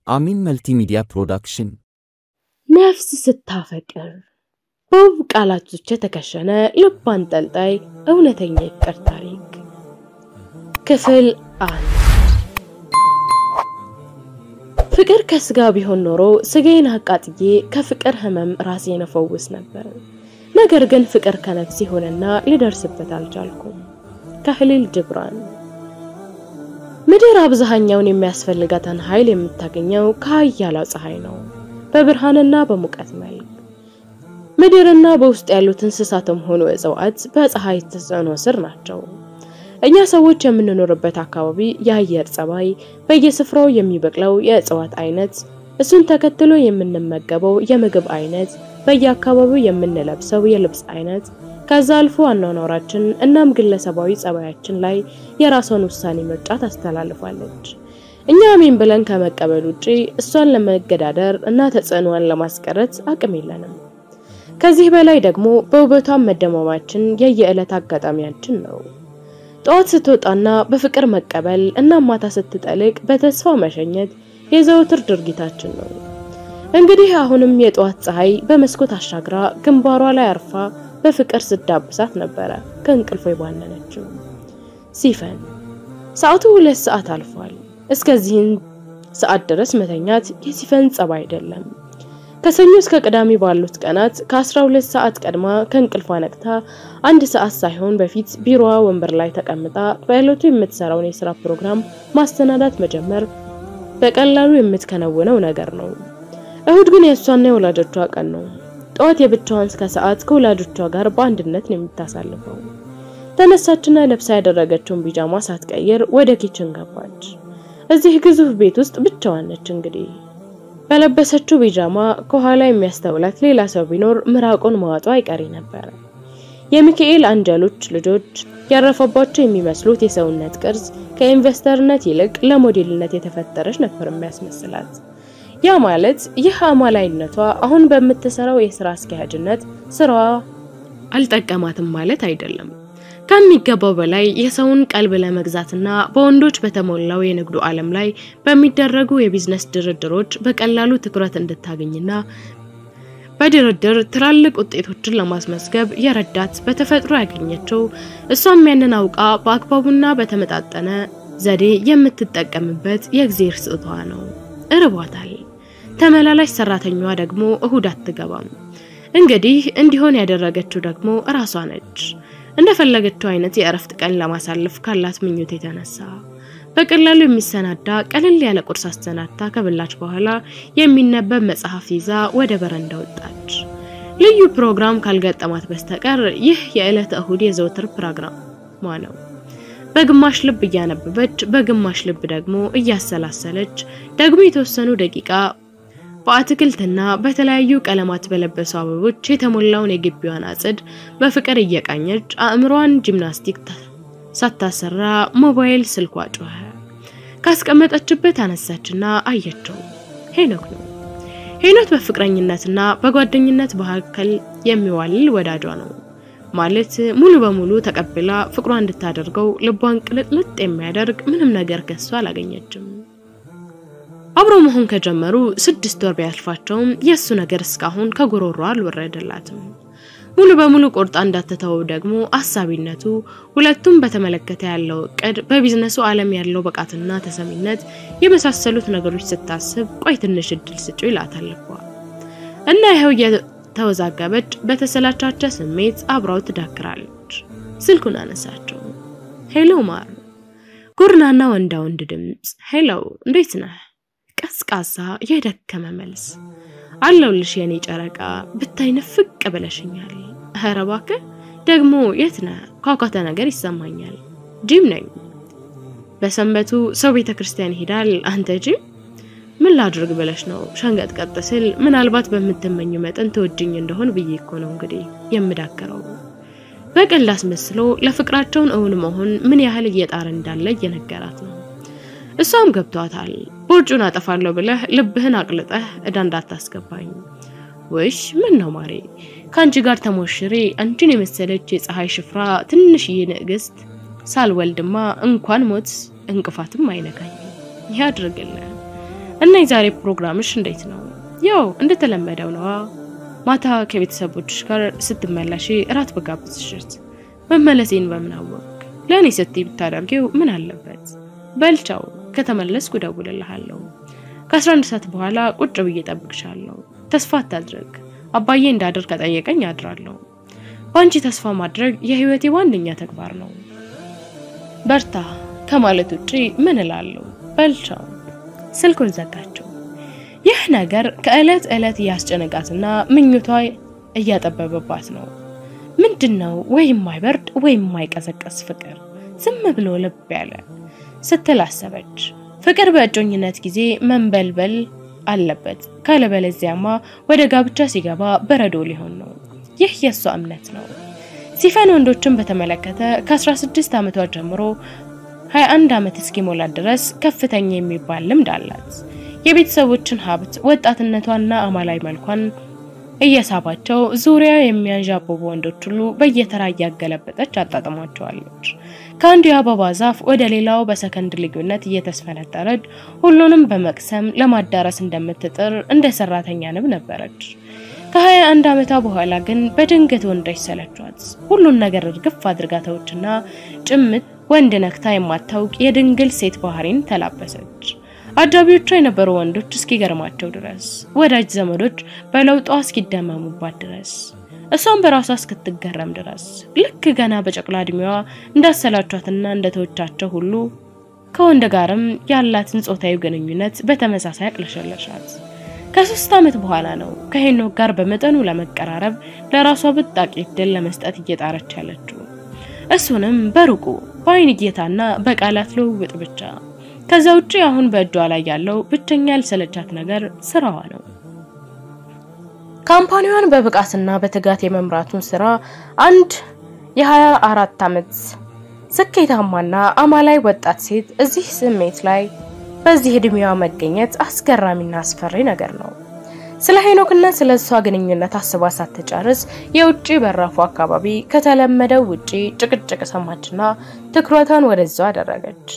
አሚን መልቲሚዲያ ፕሮዳክሽን ነፍስ ስታፈቅር በውብ ቃላቶች የተከሸነ ልብ አንጠልጣይ እውነተኛ የፍቅር ታሪክ ክፍል አንድ። ፍቅር ከስጋ ቢሆን ኖሮ ስጋዬን አቃጥዬ ከፍቅር ህመም ራሴን እፈውስ ነበር። ነገር ግን ፍቅር ከነፍስ ይሆንና ልደርስበት አልቻልኩም። ከህሊል ጅብራን። ምድር አብዛኛውን የሚያስፈልጋትን ኃይል የምታገኘው ከሀያላው ፀሐይ ነው፣ በብርሃንና በሙቀት መልክ። ምድርና በውስጥ ያሉት እንስሳትም ሆኑ እጽዋት በፀሐይ ተጽዕኖ ስር ናቸው። እኛ ሰዎች የምንኖርበት አካባቢ የአየር ጸባይ፣ በየስፍራው የሚበቅለው የእጽዋት አይነት፣ እሱን ተከትሎ የምንመገበው የምግብ አይነት፣ በየአካባቢው የምንለብሰው የልብስ አይነት ከዛ አልፎ አኗኗራችን እናም ግለሰባዊ ጸባያችን ላይ የራሷን ውሳኔ ምርጫ ታስተላልፋለች። እኛ አሜን ብለን ከመቀበል ውጪ እሷን ለመገዳደር እና ተጽዕኖዋን ለማስቀረት አቅም የለንም። ከዚህ በላይ ደግሞ በውበቷን መደማማችን የየዕለት አጋጣሚያችን ነው። ጠዋት ስትወጣና በፍቅር መቀበል እና ማታ ስትጠልቅ በተስፋ መሸኘት የዘውትር ድርጊታችን ነው። እንግዲህ አሁንም የጠዋት ፀሐይ በመስኮት አሻግራ ግንባሯ ላይ አርፋ በፍቅር ስዳብሳት ነበረ ከእንቅልፎ የባነነችው። ሲፈን ሰዓቱ ሁለት ሰዓት አልፏል። እስከዚህን ሰዓት ድረስ መተኛት የሲፈን ጸባይ አይደለም። ከሰኞ እስከ ቅዳሜ ባሉት ቀናት ከ12 ሰዓት ቀድማ ከእንቅልፏ ነቅታ አንድ ሰዓት ሳይሆን በፊት ቢሮዋ ወንበር ላይ ተቀምጣ በዕለቱ የምትሰራውን የስራ ፕሮግራም ማስተናዳት መጀመር በቀላሉ የምትከነውነው ነገር ነው። እሁድ ግን የእሷና የወላጆቿ ቀን ነው። ጠዋት የብቻዋን እስከ ሰዓት ከወላጆቿ ጋር በአንድነት ነው የምታሳልፈው። ተነሳችና ለብሳ ያደረገችውን ቢጃማ ሳትቀይር ወደ ኪችን ገባች። እዚህ ግዙፍ ቤት ውስጥ ብቻዋን ነች እንግዲህ በለበሰችው ቢጃማ ከኋላ የሚያስተውላት ሌላ ሰው ቢኖር ምራቁን መዋጧ አይቀሬ ነበረ። የሚካኤል አንጀሎች ልጆች ያረፈባቸው የሚመስሉት የሰውነት ቅርጽ ከኢንቨስተርነት ይልቅ ለሞዴልነት የተፈጠረች ነበር የሚያስመስላት። ያ ማለት ይህ አማላይነቷ አሁን በምትሰራው የስራ አስኪያጅነት ስራዋ አልጠቀማትም ማለት አይደለም። ከሚገባው በላይ የሰውን ቀልብ ለመግዛትና በወንዶች በተሞላው የንግዱ ዓለም ላይ በሚደረጉ የቢዝነስ ድርድሮች በቀላሉ ትኩረት እንድታገኝና በድርድር ትላልቅ ውጤቶችን ለማስመዝገብ የረዳት በተፈጥሮ ያገኘችው እሷም ያንን አውቃ በአግባቡና በተመጣጠነ ዘዴ የምትጠቀምበት የእግዜር ስጦታዋ ነው። እርቧታል። ተመላላሽ ሰራተኛዋ ደግሞ እሁድ አትገባም። እንግዲህ እንዲሆን ያደረገችው ደግሞ እራሷ ነች። እንደፈለገችው አይነት የእረፍት ቀን ለማሳለፍ ካላት ምኞት የተነሳ በቀላሉ የሚሰናዳ ቀለል ያለ ቁርስ አሰናድታ ከበላች በኋላ የሚነበብ መጽሐፍ ይዛ ወደ በረንዳ ወጣች። ልዩ ፕሮግራም ካልገጠማት በስተቀር ይህ የዕለተ እሁድ የዘውትር ፕሮግራሟ ነው። በግማሽ ልብ እያነበበች በግማሽ ልብ ደግሞ እያሰላሰለች ደግሞ የተወሰኑ ደቂቃ በአትክልትና በተለያዩ ቀለማት በለበሱ አበቦች የተሞላውን የግቢዋን አጽድ በፍቅር እየቃኘች አእምሯን ጂምናስቲክ ሳታሰራ ሞባይል ስልኳ ጮኸ። ካስቀመጠችበት አነሳችና አየችው። ሄኖክ ነው። ሄኖክ በፍቅረኝነትና በጓደኝነት መካከል የሚዋልል ወዳጇ ነው። ማለት ሙሉ በሙሉ ተቀብላ ፍቅሯ እንድታደርገው ልቧን ቅልጥልጥ የሚያደርግ ምንም ነገር ከሷ አላገኘችም። አብሮ መሆን ከጀመሩ ስድስት ወር ቢያልፋቸውም የእሱ ነገር እስካሁን ከጉሮሯ አልወረደላትም። ሙሉ በሙሉ ቆርጣ እንዳትተወው ደግሞ አሳቢነቱ፣ ሁለቱም በተመለከተ ያለው እቅድ፣ በቢዝነሱ ዓለም ያለው ብቃትና ተሰሚነት የመሳሰሉት ነገሮች ስታስብ ቆይ ትንሽ እድል ስጩ ይላታል ልቧ እና ይኸው የተወዛገበች በተሰላቻቸ ስሜት አብራው ትዳክራለች። ስልኩን አነሳቸው። ሄሎ ማር፣ ጉርናና ወንዳ ወንድ ድምፅ። ሄሎ እንዴት ነህ? ቀዝቃዛ የደከመ መልስ። አለውልሽ የኔ ጨረቃ ብታይ ንፍቅ ብለሽኛል። ኧረ እባክህ ደግሞ የት ነህ? ኳኳታ ነገር ይሰማኛል። ጂም ነኝ። በሰንበቱ ሰው ቤተ ክርስቲያን ይሄዳል። አንተ ጂም ምን ላድርግ ብለሽ ነው? ሸንቀጥቀጥ ስል ምናልባት በምትመኙ መጠን ተወጅኝ እንደሆን ብዬ እኮ ነው እንግዲህ የምዳከረው። በቀልድ አስመስሎ ለፍቅራቸውን እውን መሆን ምን ያህል እየጣረ እንዳለ እየነገራት ነው። እሷም ገብቷታል። ቦርጩን አጠፋለሁ ብለህ ልብህን አቅልጠህ እዳ እንዳታስገባኝ። ውሽ ምን ነው ማሬ፣ ከአንቺ ጋር ተሞሽሬ አንቺን የመሰለች የፀሐይ ሽፍራ ትንሽዬ ንግስት ሳልወልድማ እንኳን ሞት እንቅፋትም አይነካኝ። ያድርግልህ። እና የዛሬ ፕሮግራምሽ እንዴት ነው? ያው እንደተለመደው ነዋ። ማታ ከቤተሰቦችሽ ጋር ስትመለሺ እራት በጋብዝሽት መመለሴን በምን አወቅ? ለእኔ ስትይ ብታደርጊው ምን አለበት? በልቻው ከተመለስኩ እደውልልሃለሁ። ከ11 ሰዓት በኋላ ቁጭ ብዬ እጠብቅሻለሁ። ተስፋ አታድርግ። አባዬ እንዳድር ከጠየቀኝ አድራለሁ። በአንቺ ተስፋ ማድረግ የህይወቴ ዋነኛ ተግባር ነው። በርታ ከማለት ውጪ ምን እላለሁ? በልቻው። ስልኩን ዘጋቸው። ይህ ነገር ከዕለት ዕለት እያስጨነቃትና ምኞቷ እያጠበበባት ነው። ምንድን ነው ወይም ማይበርድ ወይም ማይቀዘቀዝ ፍቅር ዝም ብሎ ልብ ያለ ስትል አሰበች። ፍቅር በእጮኝነት ጊዜ መንበልበል አለበት፣ ካለበለዚያማ ወደ ጋብቻ ሲገባ በረዶ ሊሆን ነው። ይህ የእሷ እምነት ነው። ሲፈን ወንዶችን በተመለከተ ከ16 ዓመቷ ጀምሮ 21 ዓመት እስኪሞላት ድረስ ከፍተኛ የሚባል ልምድ አላት። የቤተሰቦችን ሀብት ወጣትነቷና አማላይ መልኳን እየሳባቸው ዙሪያ የሚያንዣብቡ ወንዶች ሁሉ በየተራ እያገለበጠች አጣጥሟቸዋለች። ከአንዱ የአበባ ዛፍ ወደ ሌላው በሰከንድ ልዩነት እየተስፈነጠረች ሁሉንም በመቅሰም ለማዳረስ እንደምትጥር እንደ ሰራተኛ ንብ ነበረች። ከሀያ አንድ ዓመቷ በኋላ ግን በድንገት ወንዶች ሰለቿት። ሁሉን ነገር እርግፍ አድርጋ ተውችና ጭምት ወንድ ነክታ የማታውቅ የድንግል ሴት ባህሪን ተላበሰች። አጃቢዎቿ የነበሩ ወንዶች እስኪገርማቸው ድረስ፣ ወዳጅ ዘመዶች በለውጧ እስኪደመሙባት ድረስ፣ እሷም በራሷ እስክትገረም ድረስ ልክ ገና በጨቅላ እድሜዋ እንዳሰላቿትና እንደተወቻቸው ሁሉ ከወንድ ጋርም ያላትን ጾታዊ ግንኙነት በተመሳሳይ አቅለሸለሻት። ከሶስት ዓመት በኋላ ነው ከሄኖክ ጋር በመጠኑ ለመቀራረብ ለራሷ ብጣቂ ዕድል ለመስጠት እየጣረች ያለችው። እሱንም በሩቁ በአይን እይታና በቃላት ልውውጥ ብቻ። ከዛ ውጪ አሁን በእጇ ላይ ያለው ብቸኛ ያልሰለቻት ነገር ስራዋ ነው። ካምፓኒዋን በብቃትና በትጋት የመምራቱን ስራ አንድ የሀያ አራት ዓመት ስኬታማና አማላይ ወጣት ሴት እዚህ ስሜት ላይ በዚህ እድሜዋ መገኘት አስገራሚና አስፈሪ ነገር ነው። ስለ ሄኖክና ስለ እሷ ግንኙነት አስባ ሳትጨርስ የውጭ በራፉ አካባቢ ከተለመደው ውጪ ጭቅጭቅ ሰማችና ትኩረቷን ወደዛው አደረገች።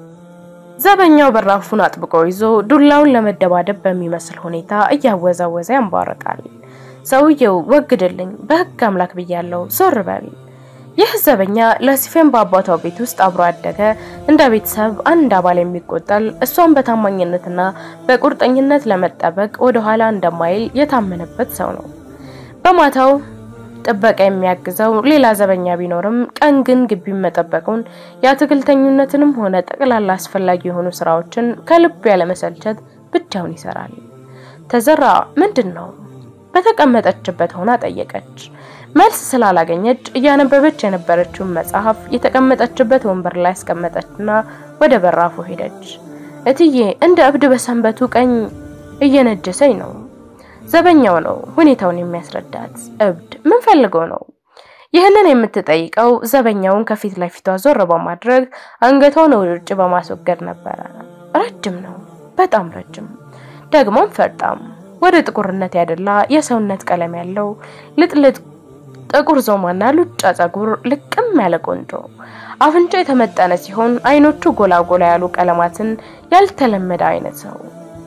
ዘበኛው በራፉን አጥብቆ ይዞ ዱላውን ለመደባደብ በሚመስል ሁኔታ እያወዛወዘ ያንባርቃል። ሰውየው ወግድልኝ፣ በህግ አምላክ ብያለው፣ ዞር በል። ይህ ዘበኛ ለሲፌን በአባቷ ቤት ውስጥ አብሮ አደገ፣ እንደ ቤተሰብ አንድ አባል የሚቆጠር እሷን በታማኝነትና በቁርጠኝነት ለመጠበቅ ወደ ኋላ እንደማይል የታመነበት ሰው ነው። በማታው ጥበቃ የሚያግዘው ሌላ ዘበኛ ቢኖርም ቀን ግን ግቢን መጠበቁን የአትክልተኝነትንም ሆነ ጠቅላላ አስፈላጊ የሆኑ ስራዎችን ከልቡ ያለመሰልቸት ብቻውን ይሰራል። ተዘራ ምንድን ነው? በተቀመጠችበት ሆና ጠየቀች። መልስ ስላላገኘች እያነበበች የነበረችውን መጽሐፍ የተቀመጠችበት ወንበር ላይ አስቀመጠችና ወደ በራፉ ሄደች። እትዬ እንደ እብድ በሰንበቱ ቀኝ እየነጀሰኝ ነው። ዘበኛው ነው ሁኔታውን የሚያስረዳት። እብድ ምን ፈልገው ነው? ይህንን የምትጠይቀው ዘበኛውን ከፊት ለፊቷ ዞር በማድረግ አንገቷን ወደ ውጭ በማስወገድ ነበረ። ረጅም ነው፣ በጣም ረጅም፣ ደግሞም ፈርጣም፣ ወደ ጥቁርነት ያደላ የሰውነት ቀለም ያለው ልጥልጥ ጥቁር ዞማና ሉጫ ጸጉር፣ ልቅም ያለ ቆንጆ አፍንጫ የተመጠነ ሲሆን አይኖቹ ጎላ ጎላ ያሉ ቀለማትን ያልተለመደ አይነት ነው።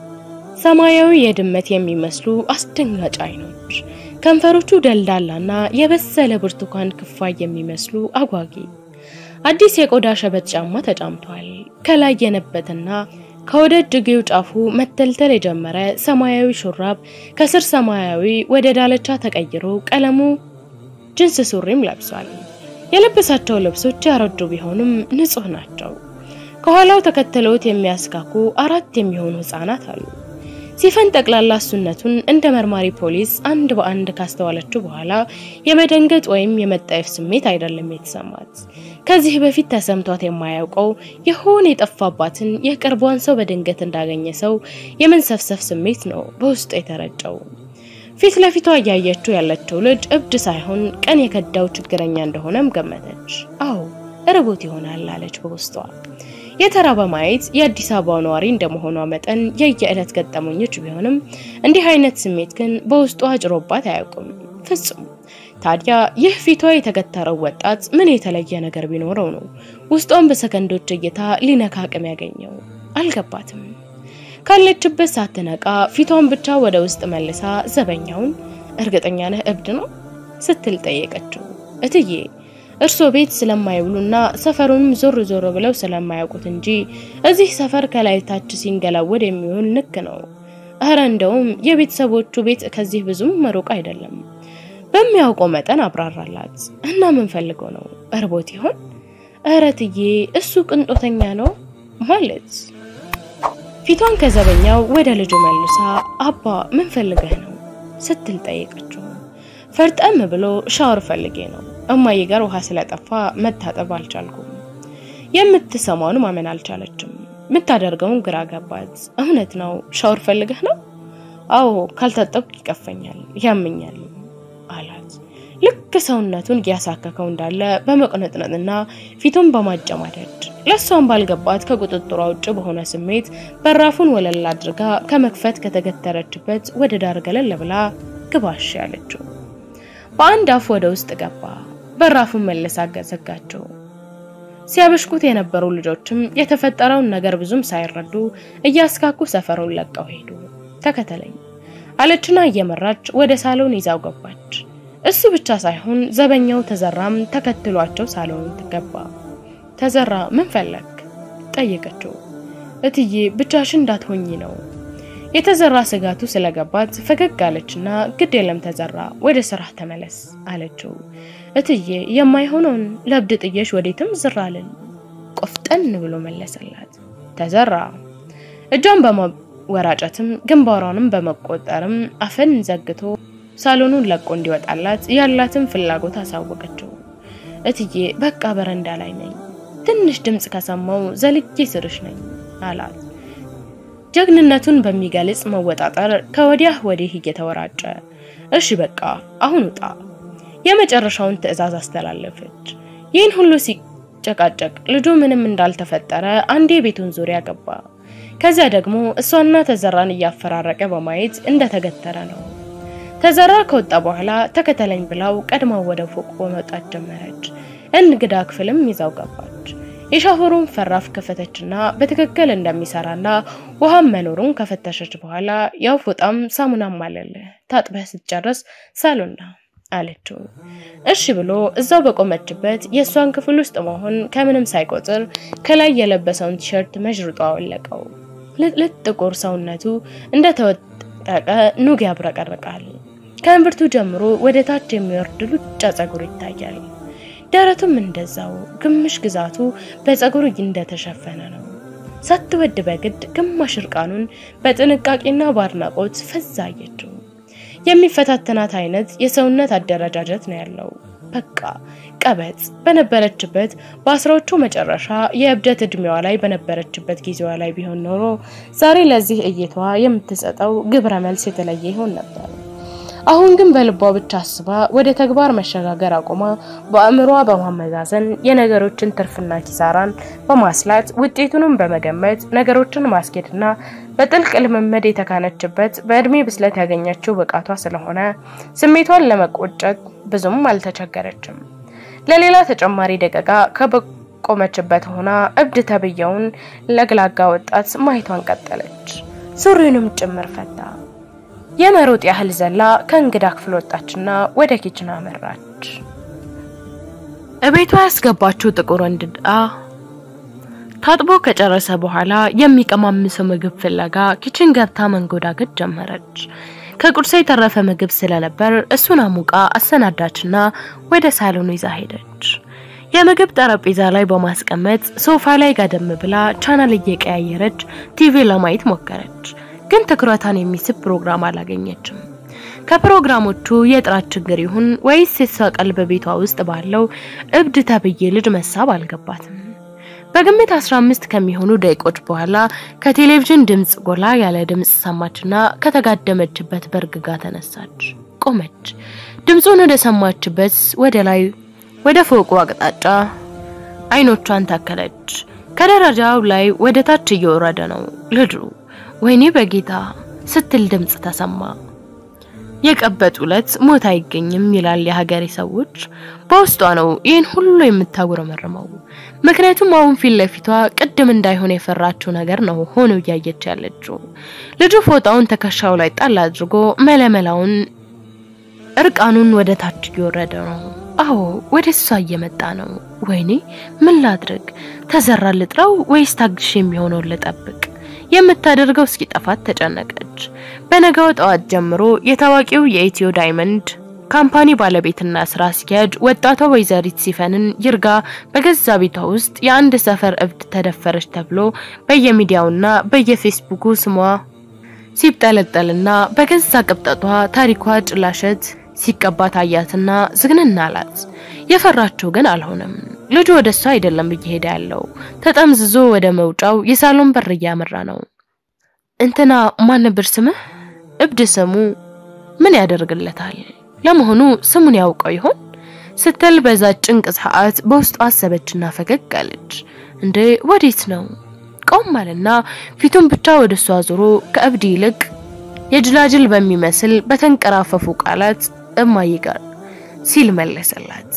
ሰማያዊ የድመት የሚመስሉ አስደንጋጭ አይኖች፣ ከንፈሮቹ ደልዳላና የበሰለ ብርቱካን ክፋይ የሚመስሉ አጓጊ። አዲስ የቆዳ ሸበጥ ጫማ ተጫምቷል። ከላይ የነበትና ከወደ እጅጌው ጫፉ መተልተል የጀመረ ሰማያዊ ሹራብ ከስር ሰማያዊ ወደ ዳለቻ ተቀይሮ ቀለሙ ጅንስ ሱሪም ለብሷል። የለበሳቸው ልብሶች ያረጁ ቢሆኑም ንጹህ ናቸው። ከኋላው ተከትለውት የሚያስካኩ አራት የሚሆኑ ህጻናት አሉ። ሲፈን ጠቅላላ እሱነቱን እንደ መርማሪ ፖሊስ አንድ በአንድ ካስተዋለችው በኋላ የመደንገጥ ወይም የመጣየፍ ስሜት አይደለም የተሰማት። ከዚህ በፊት ተሰምቷት የማያውቀው የሆነ የጠፋባትን የቅርቧን ሰው በድንገት እንዳገኘ ሰው የመንሰፍሰፍ ስሜት ነው በውስጡ የተረጨው። ፊት ለፊቷ እያየችው ያለችው ልጅ እብድ ሳይሆን ቀን የከዳው ችግረኛ እንደሆነም ገመተች። አዎ ርቦት ይሆናል አለች በውስጧ። የተራበ ማየት የአዲስ አበባ ነዋሪ እንደመሆኗ መጠን የየዕለት ገጠመኞች ቢሆንም እንዲህ አይነት ስሜት ግን በውስጧ አጭሮባት አያውቅም ፍጹም። ታዲያ ይህ ፊቷ የተገተረው ወጣት ምን የተለየ ነገር ቢኖረው ነው ውስጧን በሰከንዶች እይታ ሊነካ አቅም ያገኘው? አልገባትም። ካለችበት ሳትነቃ ፊቷን ብቻ ወደ ውስጥ መልሳ ዘበኛውን እርግጠኛ ነህ እብድ ነው ስትል ጠየቀችው። እትዬ እርሶ ቤት ስለማይውሉና ሰፈሩንም ዞር ዞር ብለው ስለማያውቁት እንጂ እዚህ ሰፈር ከላይ ታች ሲንገላወድ የሚሆን ንክ ነው። እረ እንደውም የቤተሰቦቹ ቤት ከዚህ ብዙም መሩቅ አይደለም። በሚያውቀው መጠን አብራራላት እና ምን ፈልገው ነው? እርቦት ይሆን? እረ እትዬ እሱ ቅንጦተኛ ነው ማለት ፊቷን ከዘበኛው ወደ ልጁ መልሳ አባ ምን ፈልገህ ነው ስትል ጠየቀችው። ፈርጠም ብሎ ሻወር ፈልጌ ነው እማዬ ጋር ውሃ ስለጠፋ መታጠብ አልቻልኩም። የምትሰማውን ማመን አልቻለችም። የምታደርገውን ግራ ገባት። እውነት ነው ሻወር ፈልገህ ነው? አዎ ካልታጠብኩ ይቀፈኛል፣ ያመኛል አላት። ልክ ሰውነቱን እያሳከከው እንዳለ በመቅነጥነጥና ፊቱን በማጨማደድ ለሷን ባልገባት ከቁጥጥሯ ውጭ በሆነ ስሜት በራፉን ወለል አድርጋ ከመክፈት ከተገተረችበት ወደ ዳር ገለል ብላ ግባሽ ያለችው። በአንድ አፍ ወደ ውስጥ ገባ። በራፉን መለሳ ዘጋቸው። ሲያበሽኩት የነበሩ ልጆችም የተፈጠረውን ነገር ብዙም ሳይረዱ እያስካኩ ሰፈሩን ለቀው ሄዱ። ተከተለኝ አለችና እየመራች ወደ ሳሎን ይዛው ገባች። እሱ ብቻ ሳይሆን ዘበኛው ተዘራም ተከትሏቸው ሳሎን ገባ። ተዘራ ምን ፈለግ ጠየቀችው። እትዬ ብቻሽን እንዳትሆኚ ነው። የተዘራ ስጋቱ ስለገባት ፈገግ አለችና ግድ የለም ተዘራ ወደ ስራ ተመለስ አለችው። እትዬ የማይሆነውን ለብድ ጥየሽ ወዴትም ዝር አልን ቆፍጠን ብሎ መለሰላት። ተዘራ እጇን በማወራጨትም ግንባሯንም በመቆጠርም አፈን ዘግቶ ሳሎኑን ለቆ እንዲወጣላት ያላትን ፍላጎት አሳወቀችው። እትዬ በቃ በረንዳ ላይ ነኝ፣ ትንሽ ድምፅ ከሰማው ዘልጌ ስርሽ ነኝ አላት። ጀግንነቱን በሚገልጽ መወጣጠር ከወዲያ ወዲህ እየተወራጨ እሺ በቃ አሁን ውጣ የመጨረሻውን ትዕዛዝ አስተላለፈች። ይህን ሁሉ ሲጨቃጨቅ ልጁ ምንም እንዳልተፈጠረ አንዴ ቤቱን ዙሪያ ገባ። ከዚያ ደግሞ እሷና ተዘራን እያፈራረቀ በማየት እንደተገተረ ነው። ተዘራ ከወጣ በኋላ ተከተለኝ ብላው ቀድማው ወደ ፎቅ በመውጣት ጀመረች። እንግዳ ክፍልም ይዛው ገባች። የሻወሩን ፈራፍ ከፈተችና በትክክል እንደሚሰራና ውሃም መኖሩን ከፈተሸች በኋላ ያው ፎጣም ሳሙናም አለልህ ታጥበህ ስትጨርስ ሳሎና አለችው። እሺ ብሎ እዛው በቆመችበት የእሷን ክፍል ውስጥ መሆን ከምንም ሳይቆጥር ከላይ የለበሰውን ቲሸርት መዥርጦ አወለቀው። ልጥልጥ ጥቁር ሰውነቱ እንደተወጠቀ ኑግ ያብረቀርቃል። ከእምብርቱ ጀምሮ ወደ ታች የሚወርድ ሉጫ ጸጉር ይታያል። ደረቱም እንደዛው ግምሽ ግዛቱ በጸጉር እንደተሸፈነ ነው። ሳትወድ በግድ ግማሽ እርቃኑን በጥንቃቄና በአድናቆት ፈዛ አየችው። የሚፈታተናት አይነት የሰውነት አደረጃጀት ነው ያለው። በቃ ቀበጥ በነበረችበት በአስራዎቹ መጨረሻ የእብደት እድሜዋ ላይ በነበረችበት ጊዜዋ ላይ ቢሆን ኖሮ ዛሬ ለዚህ እይታዋ የምትሰጠው ግብረ መልስ የተለየ ይሆን ነበር። አሁን ግን በልቧ ብቻ አስባ ወደ ተግባር መሸጋገር አቁማ በአእምሯ በማመዛዘን የነገሮችን ትርፍና ኪሳራን በማስላት ውጤቱንም በመገመት ነገሮችን ማስኬድና በጥልቅ ልምምድ የተካነችበት በእድሜ ብስለት ያገኘችው ብቃቷ ስለሆነ ስሜቷን ለመቆጨት ብዙም አልተቸገረችም። ለሌላ ተጨማሪ ደቂቃ ከበቆመችበት ሆና እብድ ተብየውን ለግላጋ ወጣት ማየቷን ቀጠለች። ሱሪውንም ጭምር ፈታ። የመሮጥ ያህል ዘላ ከእንግዳ ክፍል ወጣችና ወደ ኪችን አመራች። እቤቷ ያስገባችው ጥቁር እንግዳ ታጥቦ ከጨረሰ በኋላ የሚቀማምሰው ምግብ ፍለጋ ኪችን ገብታ መንጎዳገድ ጀመረች። ከቁርሷ የተረፈ ምግብ ስለነበር እሱን አሙቃ አሰናዳችና ወደ ሳሎኑ ይዛ ሄደች። የምግብ ጠረጴዛ ላይ በማስቀመጥ ሶፋ ላይ ጋደም ብላ ቻናል እየቀያየረች ቲቪ ለማየት ሞከረች። ግን ትኩረቷን የሚስብ ፕሮግራም አላገኘችም። ከፕሮግራሞቹ የጥራት ችግር ይሁን ወይስ የሷ ቀልብ በቤቷ ውስጥ ባለው እብድ ተብዬ ልጅ መሳብ አልገባትም። በግምት 15 ከሚሆኑ ደቂቆች በኋላ ከቴሌቪዥን ድምፅ ጎላ ያለ ድምፅ ሰማችና ከተጋደመችበት በርግጋ ተነሳች። ቆመች። ድምፁን ወደ ሰማችበት ወደ ላይ ወደ ፎቁ አቅጣጫ አይኖቿን ታከለች። ከደረጃው ላይ ወደ ታች እየወረደ ነው ልጁ። ወይኔ በጌታ ስትል ድምፅ ተሰማ። የቀበጥ ዕለት ሞት አይገኝም ይላል የሀገሬ ሰዎች። በውስጧ ነው ይህን ሁሉ የምታጉረመርመው። ምክንያቱም አሁን ፊት ለፊቷ ቅድም እንዳይሆን የፈራችው ነገር ነው ሆኖ እያየች ያለችው። ልጁ ፎጣውን ትከሻው ላይ ጣል አድርጎ መለመላውን እርቃኑን ወደ ታች እየወረደ ነው። አዎ ወደ እሷ እየመጣ ነው። ወይኔ ምን ላድርግ? ተዘራ ልጥራው ወይስ ታግሽ የሚሆነውን ልጠብቅ? የምታደርገው እስኪጠፋት ተጨነቀች። በነገው ጠዋት ጀምሮ የታዋቂው የኢትዮ ዳይመንድ ካምፓኒ ባለቤትና ስራ አስኪያጅ ወጣቷ ወይዘሪት ሲፈንን ይርጋ በገዛ ቤቷ ውስጥ የአንድ ሰፈር እብድ ተደፈረች ተብሎ በየሚዲያውና በየፌስቡኩ ስሟ ሲብጠለጠልና በገዛ ቅብጠቷ ታሪኳ ጭላሸት ሲቀባ ታያትና ዝግንና አላት። የፈራችው ግን አልሆነም። ልጁ ወደ እሷ አይደለም እየሄደ ያለው፣ ተጠምዝዞ ወደ መውጫው የሳሎን በር እያመራ ነው። እንትና ማን ነበር ስምህ? እብድ ስሙ ምን ያደርግለታል? ለመሆኑ ስሙን ያውቀው ይሆን ስትል በዛ ጭንቅ ሰዓት በውስጡ አሰበችና ፈገግ አለች። እንዴ ወዴት ነው? ቆም አለና ፊቱን ብቻ ወደ እሷ ዞሮ ከእብድ ይልቅ የጅላጅል በሚመስል በተንቀራፈፉ ቃላት እማዬ ጋር ሲል መለሰላት።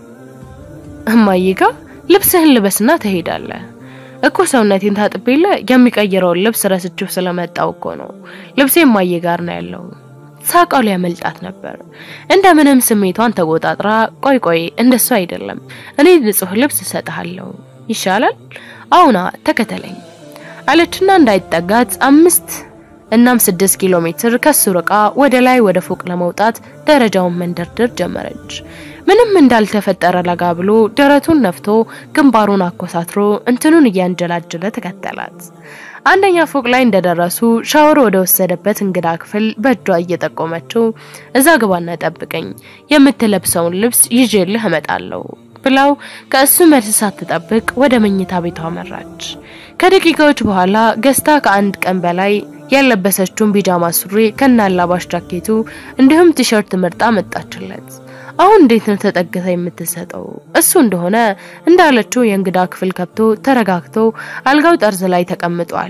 እማዬ ጋር ልብስህን ልበስና ትሄዳለህ እኮ ሰውነቴን ታጥቤለ የሚቀይረውን ልብስ ረስቼው ስለመጣው እኮ ነው። ልብሴ እማዬ ጋር ነው ያለው። ሳቃው ሊያመልጣት ነበር። እንደምንም ስሜቷን ተቆጣጥራ ቆይ ቆይ እንደሱ አይደለም፣ እኔ ንጹህ ልብስ እሰጥሃለሁ ይሻላል። አሁና ተከተለኝ አለችና እንዳይጠጋት አምስት እናም ስድስት ኪሎ ሜትር ከሱ ርቃ ወደ ላይ ወደ ፎቅ ለመውጣት ደረጃውን መንደርደር ጀመረች። ምንም እንዳልተፈጠረ ለጋ ብሎ ደረቱን ነፍቶ ግንባሩን አኮሳትሮ እንትኑን እያንጀላጀለ ተከተላት። አንደኛ ፎቅ ላይ እንደደረሱ ሻወር ወደ ወሰደበት እንግዳ ክፍል በእጇ እየጠቆመችው እዛ ግባና ጠብቀኝ፣ የምትለብሰውን ልብስ ይዤልህ እመጣለሁ ብላው ከእሱ መልስ ሳትጠብቅ ወደ መኝታ ቤቷ መራች። ከደቂቃዎች በኋላ ገዝታ ከአንድ ቀን በላይ ያለበሰችውን ቢጃማ ሱሪ ከናላባሽ ጃኬቱ እንዲሁም ቲሸርት ምርጣ መጣችለት። አሁን እንዴት ነው ተጠግታ የምትሰጠው? እሱ እንደሆነ እንዳለችው የእንግዳ ክፍል ከብቶ ተረጋግቶ አልጋው ጠርዝ ላይ ተቀምጧል።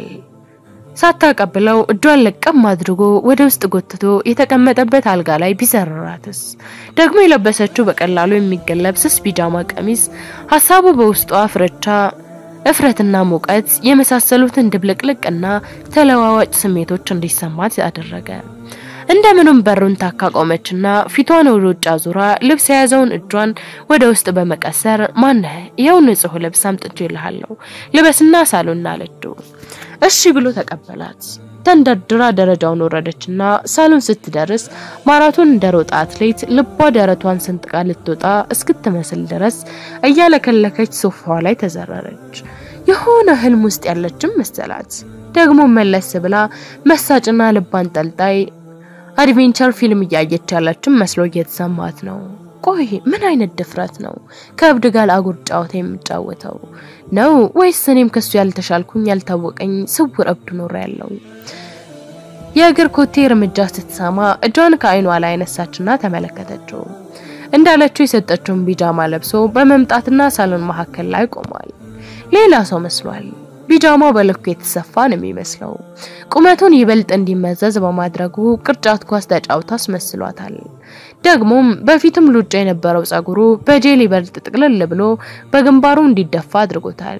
ሳታቀብለው እጇን ለቀም አድርጎ ወደ ውስጥ ጎትቶ የተቀመጠበት አልጋ ላይ ቢዘረራትስ? ደግሞ የለበሰችው በቀላሉ የሚገለብ ስስ ቢጃማ ቀሚስ ሀሳቡ በውስጧ ፍረቻ እፍረትና ሙቀት የመሳሰሉትን ድብልቅልቅና ተለዋዋጭ ስሜቶች እንዲሰማት አደረገ። እንደምንም በሩን ታካ ቆመችና ፊቷን ወደ ውጭ አዙራ ልብስ የያዘውን እጇን ወደ ውስጥ በመቀሰር ማነህ? ይኸው ንጹህ ልብስ አምጥቼልሃለሁ ልበስና ሳሎን አለችው። እሺ ብሎ ተቀበላት። ተንደርድራ ደረጃውን ወረደችና ሳሎን ስትደርስ ማራቶን እንደሮጣ አትሌት ልቧ ደረቷን ሰንጥቃ ልትወጣ እስክትመስል ድረስ እያለከለከች ሶፋዋ ላይ ተዘረረች። የሆነ ህልም ውስጥ ያለችም መሰላት። ደግሞ መለስ ብላ መሳጭና ልብ አንጠልጣይ አድቬንቸር ፊልም እያየች ያለችም መስሎ እየተሰማት ነው። ቆይ ምን አይነት ድፍረት ነው ከእብድ ጋር አጉር ጨዋታ የምጫወተው ነው ወይስ እኔም ከሱ ያልተሻልኩኝ ያልታወቀኝ ስውር እብድ ኖር ያለው? የእግር ኮቴ እርምጃ ስትሰማ እጇን ከአይኗ ላይ አነሳችና ተመለከተችው። እንዳለችው የሰጠችውን ቢጃማ ለብሶ በመምጣትና ሳሎን መካከል ላይ ቆሟል። ሌላ ሰው መስሏል። ቢጃማው በልኩ የተሰፋ ነው የሚመስለው። ቁመቱን ይበልጥ እንዲመዘዝ በማድረጉ ቅርጫት ኳስ ተጫውታ አስመስሏታል። ደግሞም በፊትም ሉጫ የነበረው ጸጉሩ በጄል ይበልጥ ጥቅልል ብሎ በግንባሩ እንዲደፋ አድርጎታል።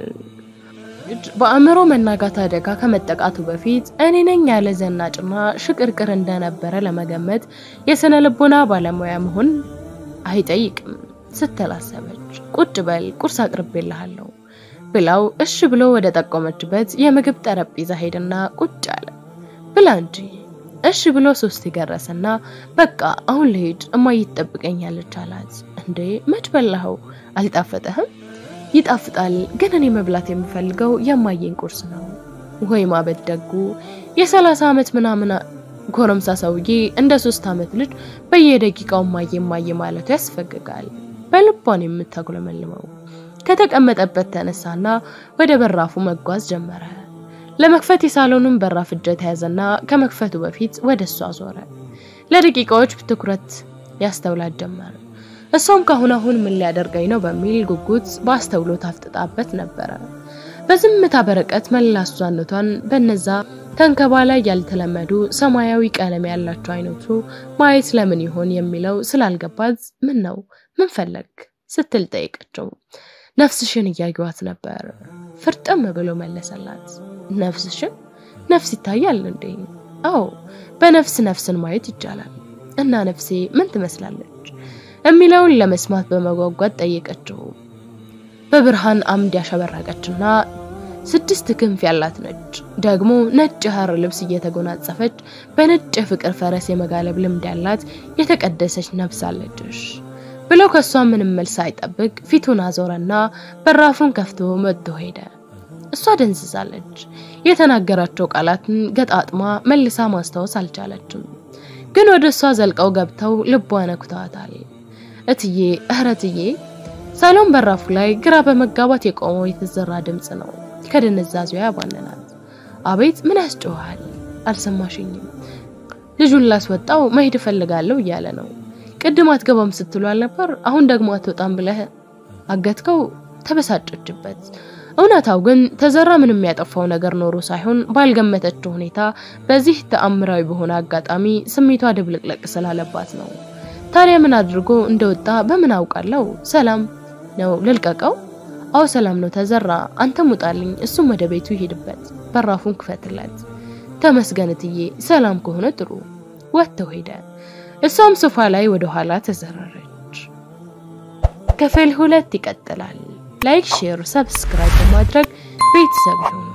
በአእምሮ መናጋት አደጋ ከመጠቃቱ በፊት እኔ ነኝ ያለ ዘናጭና ሽቅርቅር እንደነበረ ለመገመት የስነ ልቦና ባለሙያ መሆን አይጠይቅም ስትል አሰበች። ቁጭ በል ቁርስ አቅርቤልሃለሁ ብላው እሺ ብሎ ወደ ጠቆመችበት የምግብ ጠረጴዛ ሄድና ቁጭ አለ። ብላ እንጂ እሺ ብሎ ሶስት የገረሰና በቃ አሁን ልሄድ እማዬ ትጠብቀኛለች አላት። እንዴ መች በላኸው? አልጣፈጠህም? ይጣፍጣል፣ ግን እኔ መብላት የምፈልገው የማየን ቁርስ ነው። ወይ ማበድ ደጉ የሰላሳ ዓመት ምናምን ጎረምሳ ሰውዬ እንደ ሶስት ዓመት ልጅ በየደቂቃው ማየ ማየ ማለቱ ያስፈግጋል። በልቧን የምታጉለመልመው ከተቀመጠበት ተነሳና ወደ በራፉ መጓዝ ጀመረ። ለመክፈት የሳሎኑን በራፍ እጀት ያዘና ከመክፈቱ በፊት ወደ እሷ ዞረ። ለደቂቃዎች ትኩረት ያስተውላት ጀመረ። እሷም ካሁን አሁን ምን ሊያደርገኝ ነው በሚል ጉጉት በአስተውሎት አፍጥጣበት ነበረ። በዝምታ በርቀት መላ እሷነቷን በነዛ ተንከባላይ ያልተለመዱ ሰማያዊ ቀለም ያላቸው አይኖቹ ማየት ለምን ይሆን የሚለው ስላልገባት ምን ነው ምን ፈለግ ስትል ጠይቀችው። ነፍስሽን እያዩዋት ነበር። ፍርጥም ብሎ መለሰላት። ነፍስሽን? ነፍስ ይታያል እንዴ? አዎ፣ በነፍስ ነፍስን ማየት ይቻላል። እና ነፍሴ ምን ትመስላለች የሚለውን ለመስማት በመጓጓት ጠየቀችው። በብርሃን አምድ ያሸበረቀችና ስድስት ክንፍ ያላት ነች። ደግሞ ነጭ ሐር ልብስ እየተጎናጸፈች በነጭ የፍቅር ፈረስ የመጋለብ ልምድ ያላት የተቀደሰች ነፍስ አለችሽ ብለው ከሷ ምንም መልስ ሳይጠብቅ ፊቱን አዞረና በራፉን ከፍቶ መጥቶ ሄደ። እሷ ደንዝዛለች። የተናገራቸው ቃላትን ገጣጥማ መልሳ ማስታወስ አልቻለችም። ግን ወደ እሷ ዘልቀው ገብተው ልቧ ነኩተዋታል። እትዬ እህረ እትዬ ሳሎን በራፉ ላይ ግራ በመጋባት የቆመው የተዘራ ድምፅ ነው። ከድንዛዜዋ ያባነናት። አቤት ምን ያስጮሃል? አልሰማሽኝም? ልጁን ላስወጣው መሄድ እፈልጋለሁ እያለ ነው። ቅድም አትገባም ስትሉ አልነበር? አሁን ደግሞ አትወጣም ብለህ አገትከው። ተበሳጨችበት። እውነታው ግን ተዘራ ምንም ያጠፋው ነገር ኖሮ ሳይሆን ባልገመተችው ሁኔታ በዚህ ተአምራዊ በሆነ አጋጣሚ ስሜቷ ድብልቅልቅ ስላለባት ነው። ታዲያ ምን አድርጎ እንደወጣ በምን አውቃለሁ? ሰላም ነው ልልቀቀው? አዎ ሰላም ነው ተዘራ፣ አንተም ውጣልኝ፣ እሱም ወደ ቤቱ ይሄድበት፣ በራፉን ክፈትለት። ተመስገን እትዬ፣ ሰላም ከሆነ ጥሩ። ወጥተው ሄደ። እሷም ሶፋ ላይ ወደ ኋላ ተዘረረች። ክፍል ሁለት ይቀጥላል። ላይክ፣ ሼር፣ ሰብስክራይብ በማድረግ ቤተሰብ ይሁኑ።